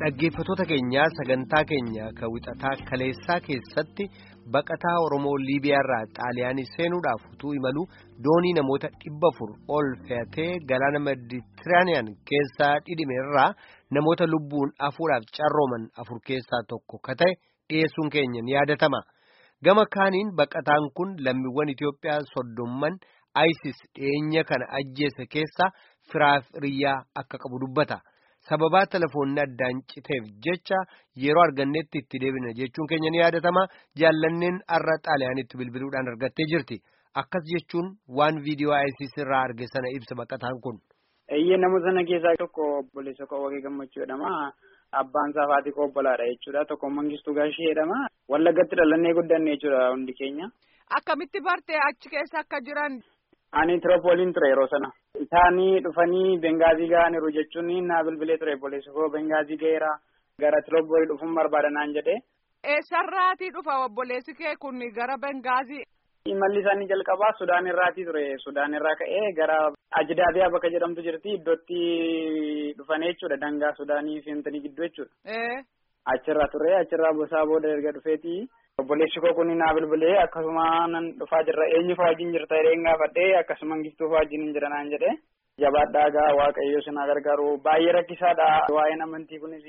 Dhaggeeffattoota keenyaa sagantaa keenya kan wixataa kaleessaa keessatti baqataa Oromoo Liibiyaarraa Xaaliyaanii seenuudhaaf utuu imalu doonii namoota dhibba afur ol fe'atee galaana Meditiraaniyaan keessaa dhidhime irraa namoota lubbuun hafuudhaaf carrooman afur keessaa tokko ka ta'e dhiyeessuun keenya ni yaadatama. Gama kaaniin baqataan kun lammiiwwan Itoophiyaa soddomman ISIS dhiyeenya kana ajjeese keessaa firaafiriyaa akka qabu dubbata. sababaa telefoonni addaan citeef jecha yeroo argannetti itti deebina jechuun keenya ni yaadatama jaallanneen har'a xaaliyaanitti bilbiluudhaan argattee jirti akkas jechuun waan viidiyoo ISIS irraa arge sana ibsa baqataan kun. Eeyyee namoota sana keessaa tokko obboleessa Qawwaqee Gammachuu jedhama. Abbaan isaa Faatii Qobbolaadha jechuudha. Tokko Mangistuu Gaashee jedhama. Wallaggatti dhalannee guddanne jechuudha hundi keenya. Akkamitti bartee achi keessa akka jiran. Ani Tiroopooliin ture yeroo sana. Isaanii dhufanii Bengaazii ga'aniiru jechuun naa bilbilee ture obboleessi koo Bengaazii ga'eera. Gara Tiroopoolii dhufuun barbaada naan jedhee. Eessarraatii dhufa obboleessi kee kun gara Bengaazii. Imalli isaanii jalqabaa Sudaan irraatii ture. Sudaan irraa ka'ee gara Ajidaabiyaa bakka jedhamtu jirti. Iddootti dhufanii jechuudha. Dangaa Sudaanii fi Hintanii gidduu jechuudha. Achirraa ture. Achirraa bosaa booda erga dhufeeti. Obboleessi koo kun naa bilbilee akkasuma nan dhufaa jirra. Eenyu fa'aa wajjin jirta jedhee gaafadhee akkasuma Mangistuu fa'aa wajjin hin jira naan jedhee. Jabaadhaa gaa Waaqayyo sinaa gargaaru. Baay'ee rakkisaadha. Waa'een amantii kunis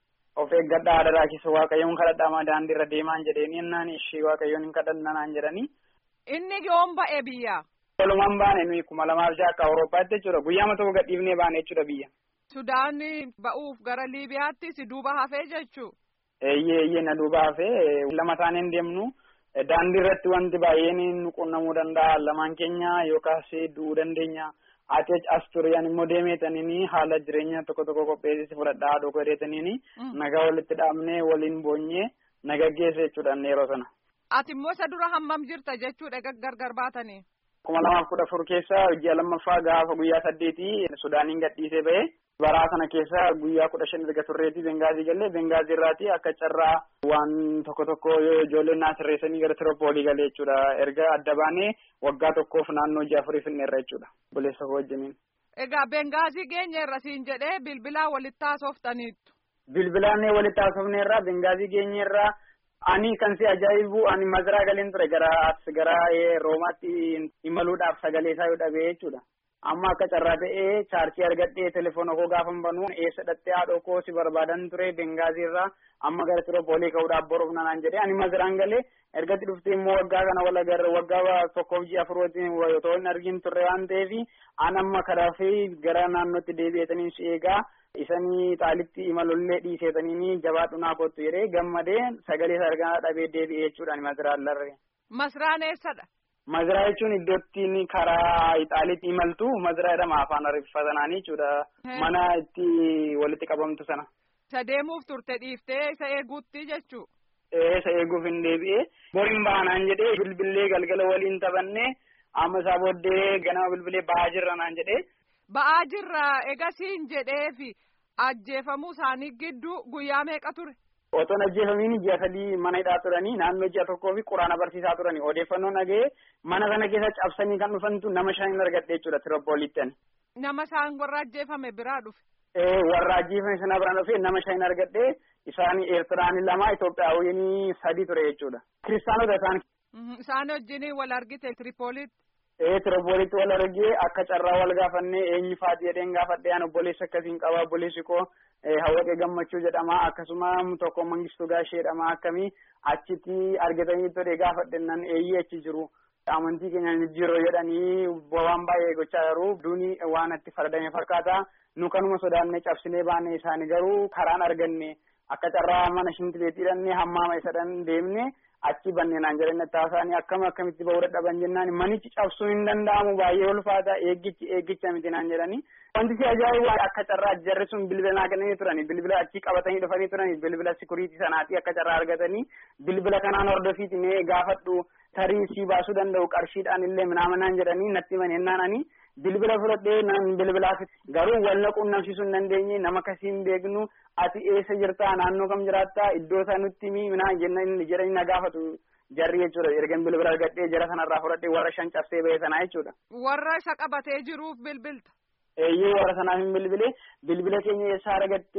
of eeggadhaa haadha raakisa Waaqayyoon kadhadhaa daandiirra deemaan jedheeni ennaan ishee Waaqayyoon hin kadhanna naan jedhanii. Inni yoom ba'e biyya? Walumaan baane nuyi kuma lamaaf jaha akka Awurooppaatti jechuudha. Guyyaama tokko gadhiifnee baane jechuudha biyya. Sudaan ba'uuf gara Liibiyaatti si duuba hafee jechuu? Eeyyee eeyyee na duuba hafee lama taaneen deemnu daandii irratti wanti baay'een nu qunnamuu danda'a lamaan keenya yookaas du'uu dandeenya. Ati as turiyaan immoo deemeetaniini haala jireenya tokko tokko qopheessisi fudhadhaa haadha godheetaniini nagaa walitti dhaabnee waliin boonyee naga geesse jechuudha yeroo sana. Ati immoo isa dura hammam jirta jechuudha gargar baatanii. kuma lamaaf kudha afur keessa ji'a lammaffaa gaafa guyyaa saddeetii Sudaaniin gadhiisee ba'e baraa sana keessa guyyaa kudha shan erga turreetii Bengaazii galee Bengaazii irraati akka carraa waan tokko tokko ijoolleen naa sirreessanii gara Tiroopoolii galee jechuudha erga adda baanee waggaa tokkoof naannoo ji'a afurii finneerra jechuudha obboleessa koo wajjiniin. Egaa Bengaazii geenyeerra siin jedhee bilbilaa walitti haasoftaniittu. Bilbilaan walitti haasofneerra Bengaazii geenyeerra. Ani kan si ajaa'ibu ani maziraa galeen ture gara as gara roomaatti imaluudhaaf sagalee isaa yoo dhabee jechuudha. Amma akka carraa ta'ee chaarjii argadhee telefoona koo gaafa banuu eessa dhattee haadha koo si barbaadan ture Bengaazii irraa amma gara Tiroopoolii ka'uudhaaf boruuf nanaan jedhee ani maziraan galee ergatti dhuftee immoo waggaa kana wal agarra waggaa tokkoof ji'a afur wajjin otoo hin argin turre waan ta'eef an amma karaa fi gara naannootti deebi'eetanii si eegaa isanii xaalitti imalollee dhiiseetanii jabaadhu naa kottu jedhee gammadee sagalee isaa argaa dhabee deebi'ee jechuudhaan maziraan larree. Masraan eessadha? Maziraa jechuun iddootti karaa Ixaaliitti imaltu maziraa jedhama afaan ariifatanaanii jechuudha. Mana itti walitti qabamtu sana. Isa deemuuf turte dhiiftee isa eeguutti jechuu. Isa eeguuf hin deebi'ee boriin baanaan jedhee bilbilee galgala waliin taphannee amma isaa booddee ganama bilbilee ba'aa jirra naan jedhee. Ba'aa jirra egasiin jedheefi ajjeefamuu isaanii gidduu guyyaa meeqa ture? Otoon ajjeefamiin ji'a sadii mana hidhaa turanii naannoo ji'a tokkoo fi quraana barsiisaa turanii odeeffannoo nagahee mana sana keessa cabsanii kan dhufantu nama shan hin argadhe jechuudha Tiroopooliitti. Nama isaan warra ajjeefame biraa dhufe. Warra ajjeefame sana biraan dhufe nama shan hin argadhe isaan Eertiraan lama Itoophiyaawwan sadi ture jechuudha. Kiristaanota isaan. Isaan wajjin wal argite Tiripooliitti. Ee Tiroopooliitti wal argee akka carraa wal gaafannee eenyu faati jedheen gaafadhee an obboleessa akkasiin qaba obboleessi koo hawwaqee gammachuu jedhama akkasuma tokko mangistuu gaashee jedhama akkamii achitti argatanii ture gaafadhennan eeyyee achi jiru. Amantii keenya jijjiiroo jedhanii waan baay'ee gochaa jiru duuni waan itti faradame fakkaata nu kanuma sodaannee cabsinee baanee isaanii garuu karaan arganne akka carraa mana shintileetii hidhannee hammaama isadhan deemne achi banneenaan jedhan taasaanii akkam akkamitti bahuu dadhaban jennaan manichi cabsuu hin danda'amu baay'ee ulfaata eeggichi eeggicha miti naan jedhanii. Wanti si ajaa'ibu akka carraa jarri sun bilbila naa kennanii turani bilbila achi qabatanii dhufanii turani bilbila sikuriitii sanaati akka carraa argatanii bilbila kanaan hordofiiti mee gaafadhu tarii si baasuu danda'u qarshiidhaan illee minaamanaan jedhanii natti maneennaananii bilbila fudhadhee nan bilbilaaf garuu wal quunnamsiisuu hin dandeenye nama kasii hin beeknu ati eessa jirtaa naannoo kam jiraattaa iddoo isaa nutti himi minaa jedhanii na gaafatu jarri jechuudha ergan bilbila argadhee jara sanarraa fudhadhee warra shan cabsee ba'e sanaa jechuudha. Warra isa qabatee jiruuf bilbilta. Eeyyee warra sanaaf hin bilbile bilbila keenya eessaa argattee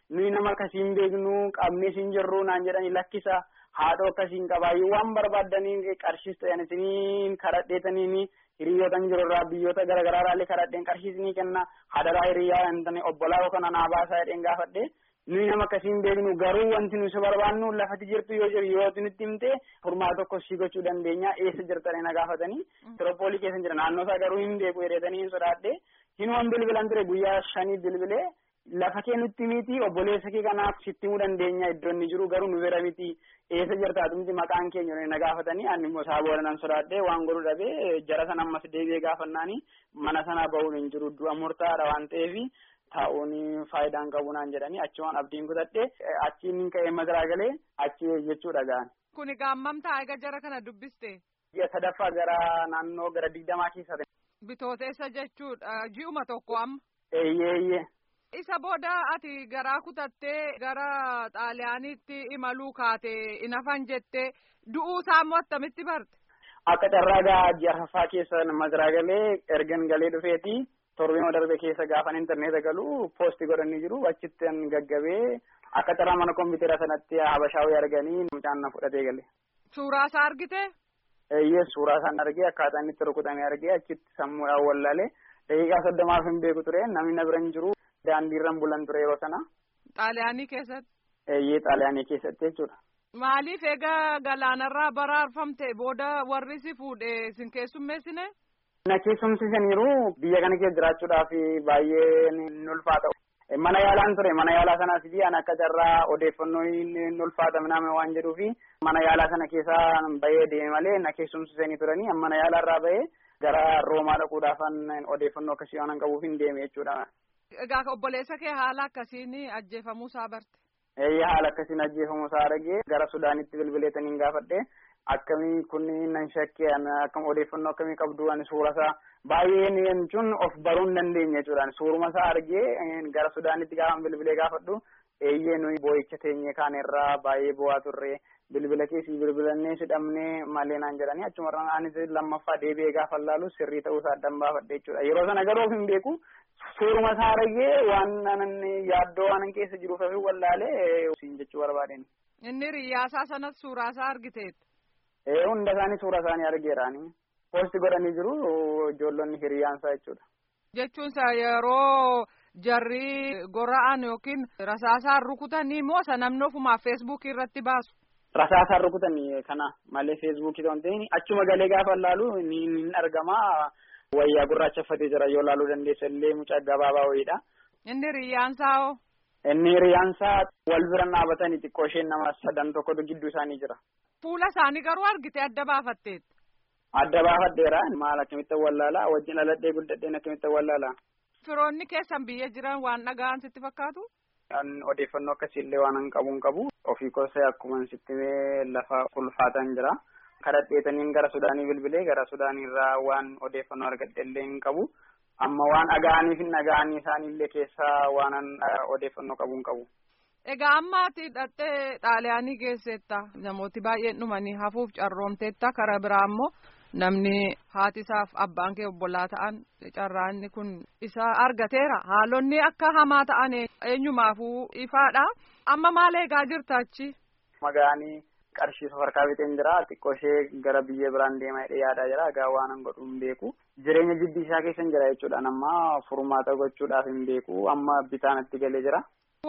nuyi nama akkasiin beeknu qabnee siin jirru naan jedhanii lakkisa haadhoo akkasiin qabaayyuu waan barbaaddanii qarshiis ta'an isiniin kadhadheetaniini hiriyyootan jiru irraa biyyoota garaagaraa irraallee kadhadheen qarshiisni kenna hadaraa hiriyyaa hin obbolaa yookaan anaa baasaa jedheen gaafadhe nuyi nama akkasiin beeknu garuu wanti nuyi barbaannu lafati jirtu yoo jiru yoo nutti himte furmaata tokko sii gochuu dandeenya eessa jirtanii na gaafatanii tiroopoolii keessa jira naannoo isaa garuu hin beeku hiriyyatanii hin sodaadhe hinuman bilbilan ture guyyaa shanii bilbilee lafa kee nutti miti obboleessa kee kanaaf sitti himuu dandeenya iddoo inni jiru garuu nu bira miti eessa jirtaatu miti maqaan keenya na gaafatanii ani immoo isaa booda nan sodaadhe waan godhu dhabee jara sana ammas deebi'ee gaafannaani mana sana bahuun hin jiru du'a murtaadha waan ta'eef taa'uun faayidaan qabu naan jedhanii achi waan abdiin kutadhe achiin ka'ee madaraa galee achi jechuudha ga'an. Kuni gaammam taa'ee jara kana dubbiste. Ji'a sadaffaa gara naannoo gara digdamaa keessa ta'e. Bitooteessa jechuudha ji'uma tokko amma. Eeyyee eeyyee. Isa booda ati garaa kutattee gara xaaliyaaniitti imaluu kaate inafan jettee du'uu isaa immoo attamitti barte. Akka carraa gaa ji'a arfaffaa keessa madaraa galee ergan galee dhufeeti. torbee darbe keessa gaafan intarneeta galu poosti godhanii jiru achitti gaggabee akka carraa mana kompiitara sanatti habashaawii arganii mucaan na fudhatee gale. Suuraa isaa argite? Eeyyee suuraa isaan argee akkaataa inni itti rukutamee argee achitti sammuudhaan wallaale daqiiqaa soddomaaf hin beeku ture namni na bira hin jiru daandiirran bulan ture yeroo sana. Xaaliyaanii keessatti? Eeyyee xaaliyaanii keessatti jechuudha. Maaliif egaa galaanarraa baraarfamte booda warri si fuudhee sin keessummeessine? Na keessumsiisaniiru biyya kana keessa jiraachuudhaaf baay'ee ni ulfaata. Mana yaalaan ture mana yaalaa sanaas fi an akka carraa odeeffannoo ni ulfaata miname waan jedhuufi mana yaalaa sana keessaa bahee deeme malee na keessumsiisanii turanii mana yaalaa irraa bahee gara roomaa dhaquudhaafan odeeffannoo akkasii waan qabuuf hin deeme jechuudha. Egaa obboleessa kee haala akkasiin ajjeefamuu isaa barte. Eeyyee haala akkasiin ajjeefamuu isaa argee gara Sudaanitti bilbileetaniin gaafadhe. akkamii kun nan shakkee akkam odeeffannoo akkamii qabdu ani suura isaa baay'een jechuun of baruu hin dandeenye jechuudha suuruma isaa argee gara sudaanitti gaafa bilbilee gaafadhu eeyyee nuyi boo'icha teenyee kaan irraa baay'ee bu'aa turre bilbila keessi bilbilannee sidhamnee malee naan jedhanii achumarraan anis lammaffaa deebi'ee gaafa laalu sirrii ta'uu isaa addan baafadhe jechuudha yeroo sana garuu of hin beeku suuruma isaa argee waan yaaddoo waan keessa jiruuf fi wallaalee siin jechuu barbaadeen. Inni riyyaasaa sanas suuraa isaa argiteetti. hunda isaanii suura isaanii argeeraani poosti godhanii jiru ijoollonni hiriyaansaa jechuudha. Jechuunsa yeroo jarri gora'an yookiin rasaasaan rukutanii moo isa namni ofumaa feesbuukii irratti baasu. Rasaasaan rukutanii kana malee feesbuukii ta'uu hin achuma galee gaafa laalu ni argama wayyaa gurraacha uffatee jira yoo laaluu dandeessa illee mucaa gabaabaa wayiidha. Inni hiriyaansaa hoo. Inni hiriyaansaa wal bira dhaabatanii xiqqoo isheen nama sadan tokkotu gidduu isaanii jira. Fuula isaanii garuu argite adda baafatteetti. Adda baafadheera maal akkamitti wallaalaa wajjin aladhee guddadheen akkamitti wallaalaa. Firoonni keessan biyya jiran waan dhaga'an sitti fakkaatu? Odeeffannoo akkasiillee waan hin qabu hin qabu ofii koosee akkuma sitti lafa ulfaatan jira. Kadhadheetaniin gara Sudaanii bilbilee gara Sudaaniirraa waan odeeffannoo argadheellee hin qabu. Amma waan dhaga'aniif hin dhaga'anii isaaniillee keessaa waan odeeffannoo qabu hin qabu. Egaa amma ati hidhattee xaaliyaanii geesseetta namooti baay'een dhumanii hafuuf carroomteetta karaa biraa ammoo namni haati isaaf abbaan kee obbolaa ta'an carraanni kun isa argateera haalonni akka hamaa ta'an eenyumaafuu ifaadha amma maal eegaa jirta achi. Magaanii qarshii safarkaa biteen jira xiqqoo ishee gara biyya biraan deemaa hidhee yaadaa jira egaa waan hin godhu hin beeku jireenya jiddi isaa keessa hin jira jechuudhaan amma furmaata gochuudhaaf hin beeku amma bitaanatti galee jira.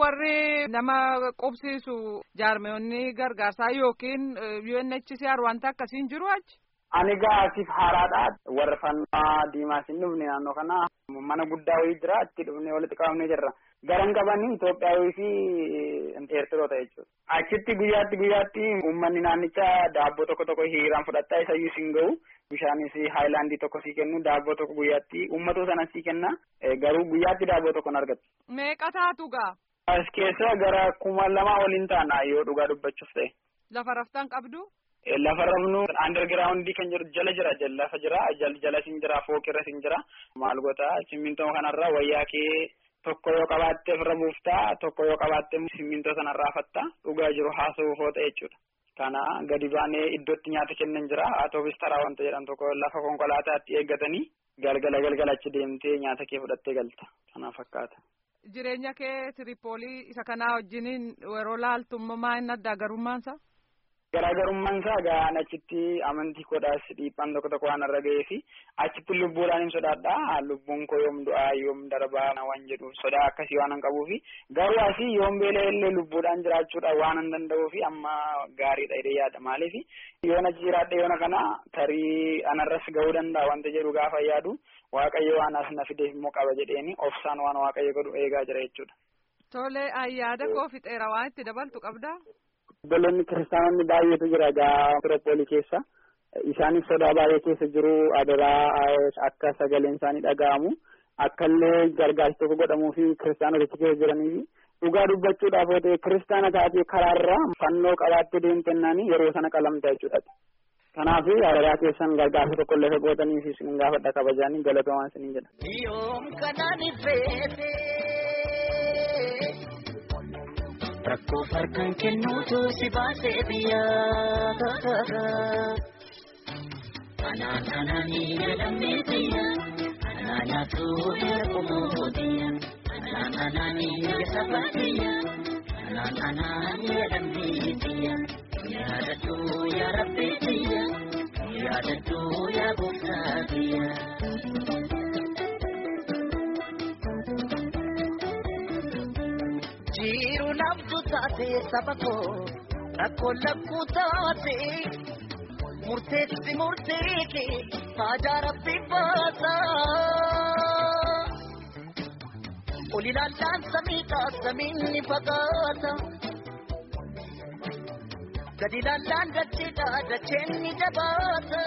Warri nama qubsiisu jaarmeewwanni gargaarsaa yookiin UNHCR wanta akkasiin jiru achi. Ani gaasiif haaraadha. Warra fannaa diimaas hin dhufne naannoo kana mana guddaa wayii jira achi dhufnee walitti qabamnee jirra. Garan qabanii Itoophiyaawii fi Eertiroota jechuudha. Achitti guyyaatti guyyaatti uummanni naannichaa daabboo tokko tokko hiriiraan fudhataa isayyuu siin gahu. Bishaanis haayilaandii tokko sii kennu daabboo tokko guyyaatti uummatoo sana sii kenna garuu guyyaatti daabboo tokko hin argatu. Meeqa taatu gaa? As keessa gara kuma lamaa waliin taana yoo dhugaa dubbachuuf ta'e. Lafa raftan qabdu? Lafa rafnu underground kan jiru jala jira lafa jira jala sin jira fooqirra sin jira maal goota simmintoo kanarra wayyaa kee tokko yoo qabaatte ofirra buuftaa tokko yoo qabaatte simmintoo sanarraa fatta dhugaa jiru haasa'uuf oota jechuudha. Kana gadi baanee iddootti nyaata kennan jira atoofis taraa wanta jedhan tokko lafa konkolaataatti eeggatanii galgala galgala achi deemtee nyaata kee fudhattee galta kana fakkaata. jireenya kee tiripoolii isa kanaa wajjiniin yeroo laaltummaa maal adda garummaansa? Garaagarummaan isaa egaa achitti amantii koodhaas dhiibbaan tokko tokko waan irra ga'ee fi achitti lubbuudhaan hin sodaadha. Lubbuun koo yoom du'aa yoom darbaa waan jedhu sodaa akkasii waan hin qabuufi garuu asii yoom beela illee lubbuudhaan jiraachuudha waan hin danda'uu fi amma gaariidha jedhee yaada maaliif yoon achi jiraadhe yoona kana tarii anarras ga'uu danda'a wanta jedhu gaafa yaadu waaqayyo waan as na fideef immoo qaba jedheeni obsaan waan waaqayyo godhu eegaa jira jechuudha. Tole ayyaada koo fixeera waan itti dabaltu qabdaa? Obboloonni kiristaanonni baay'eetu jira egaa Tiroopoolii keessa. Isaanis sodaa baay'ee keessa jiru adaraa akka sagaleen isaanii dhaga'amu akka illee gargaarsi tokko godhamuu fi kiristaanotichi keessa jiranii fi dhugaa dubbachuudhaaf yoo ta'e kiristaana taatee karaarra fannoo qabaattee deemtennaan yeroo sana qalamta jechuudha. Kanaaf adaraa keessan gargaarsa tokko illee gootanii fi isin gaafadha kabajanii galatoomaa isiniin jedha. Yoom kanaan ifeete rakkoo farkaan kennuutu si baasee biyyaa. Anaan anaanii jedhamee biyya anaa nyaatu ergumoo biyya anaan anaanii jedhama biyya anaan anaanii jedhamee biyya yaadadhu yaa rabbi biyya yaadadhu yaa gooftaa biyya. Jiru naftu taate saba koo rakkoo lakkuu taate. murteetti murteeke haajaa rabbi baasa. Ol ilaallaan samii samiin ni fagaata. Gadi ilaallaan dacheedha dacheen ni jabaata.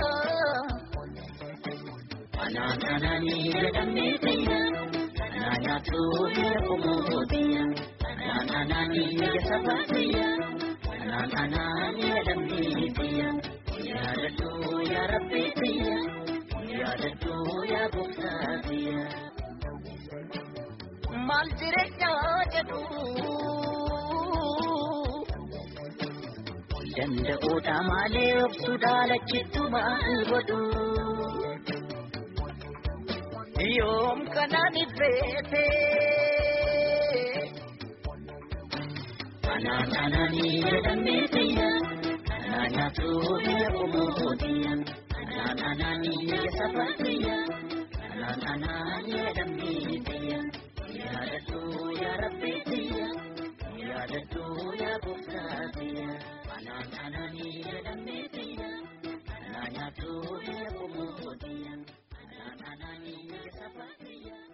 Anaan anaanii jedhamee biyya anaa nyaatu ergumoo biyya anaan anaanii jedhama biyya anaan anaanii jedhamee biyya. yaadadhu yaa rabbi biyya yaadadhu yaa gooftaa biyya. Maal jireenyaa jedhu danda'uudha malee obsuudha lachittu maal godhu. Yoom kanaan ifeete. Anaan anaanii jedhamee biyya. Anatu ergumoo anaan anaanii saba biyya anaan anaanii jedhamee biyya yaadadhu yaa rabbi biyya yaadadhu yaa gooftaa biyya anaan anaanii jedhamee biyya anaa nyaatu ergumoo